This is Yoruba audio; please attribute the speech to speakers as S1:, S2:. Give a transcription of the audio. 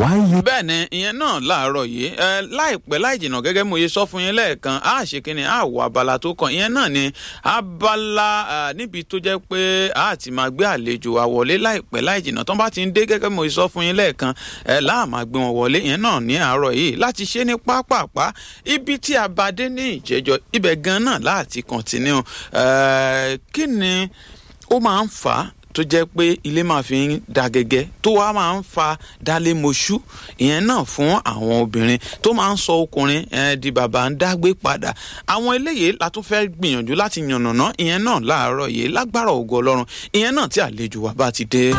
S1: why you.
S2: bẹ́ẹ̀ ni ìyẹn náà láàárọ̀ yìí ẹ láìpẹ́ láì jìnnà gẹ́gẹ́ mo ye sọ fún yín lẹ́ẹ̀kan á ṣe kínní á wọ abala tó kàn ìyẹn náà ni abala ah, níbi tó jẹ́ pé á ti máa gbé àlejò wa wọlé láìpẹ́ láì jìnnà tó bá ti ń dé gẹ́gẹ́ mo ye sọ fún yín lẹ́ẹ̀kan ẹ láà máa gbé wọn wọlé ìyẹn náà ní àárọ̀ yìí láti ṣe ní pápápá ibi tí a bá dé ní ìjẹ́jọ́ ibẹ̀ gan náà láti kọ̀ntínú kí ni ó máa ń fà á tó jẹ́ pé ilé máa fi ń da gẹ́gẹ́ tó wá máa ń fa dálé moṣú ìyẹn náà fún àwọn obìnrin tó máa ń sọ ọkùnrin eh, di bàbá ń dágbé padà àwọn eléyìí la tún fẹ́ gbìyànjú láti yànnàná ìyẹn náà láàárọ̀ yìí lágbára ògo ọlọ́run ìyẹn náà tí àlejò wa bá ti dé.